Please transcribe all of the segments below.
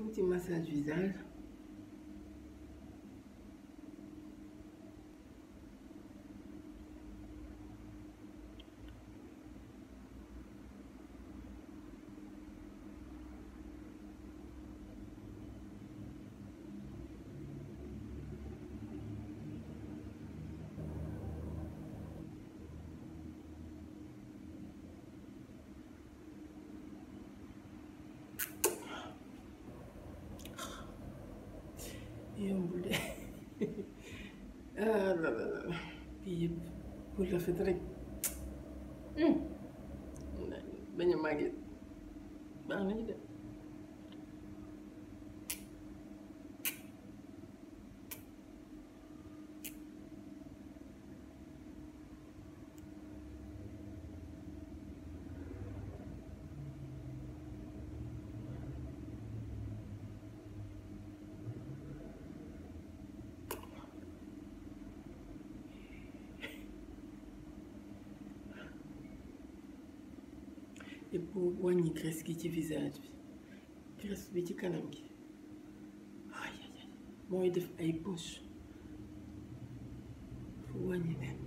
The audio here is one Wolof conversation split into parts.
tuuti massage visage yombul de ah la la la kii yëpp pour rafet rek bañ a màgget baax nañu de et pour wàññi graisse gi ci visage bi graisse bi ci kanam gi ay ay ay mooy def ay poche fu wàññi leen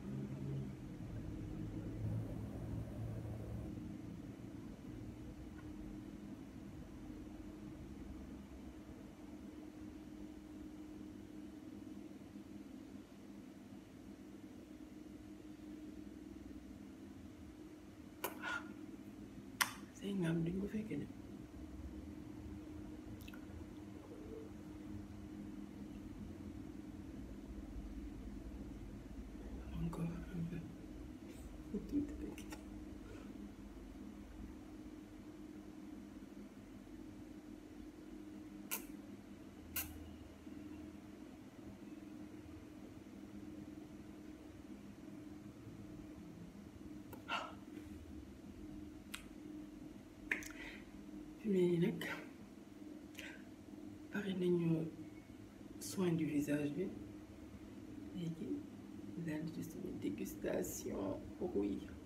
say ngaam duñ ko fekke de encore un peu tuuti rek fi mu ne nii nag pare nañu soin du visage bi léegi daal di suñu dégustation rouille